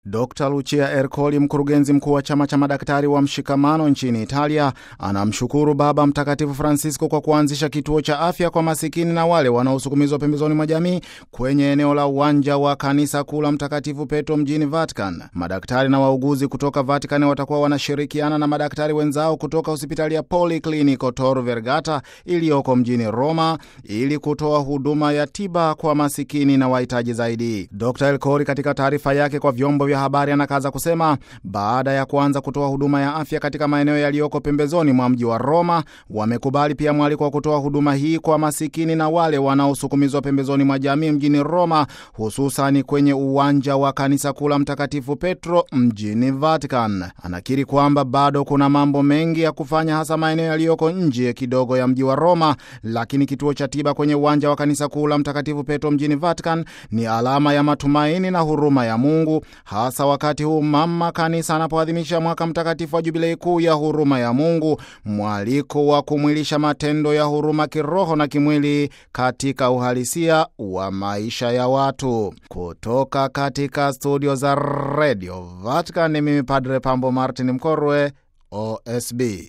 Dr Lucia Ercoli, mkurugenzi mkuu wa chama cha madaktari wa mshikamano nchini Italia, anamshukuru Baba Mtakatifu Francisco kwa kuanzisha kituo cha afya kwa masikini na wale wanaosukumizwa pembezoni mwa jamii kwenye eneo la uwanja wa kanisa kuu la Mtakatifu Petro mjini Vatican. Madaktari na wauguzi kutoka Vatican watakuwa wanashirikiana na madaktari wenzao kutoka hospitali ya Policlinico Tor Vergata iliyoko mjini Roma ili kutoa huduma ya tiba kwa masikini na wahitaji zaidi. Dr Ercoli katika taarifa yake kwa vyombo vya habari anakaza kusema baada ya kuanza kutoa huduma ya afya katika maeneo yaliyoko pembezoni mwa mji wa Roma, wamekubali pia mwaliko wa kutoa huduma hii kwa masikini na wale wanaosukumizwa pembezoni mwa jamii mjini Roma, hususani kwenye uwanja wa kanisa kuu la Mtakatifu Petro mjini Vatican. Anakiri kwamba bado kuna mambo mengi ya kufanya, hasa maeneo yaliyoko nje kidogo ya mji wa Roma, lakini kituo cha tiba kwenye uwanja wa kanisa kuu la Mtakatifu Petro mjini Vatican ni alama ya matumaini na huruma ya Mungu hasa wakati huu mama kanisa anapoadhimisha mwaka mtakatifu wa jubilei kuu ya huruma ya Mungu, mwaliko wa kumwilisha matendo ya huruma kiroho na kimwili katika uhalisia wa maisha ya watu. Kutoka katika studio za redio Vatican, ni mimi Padre Pambo Martin Mkorwe, OSB.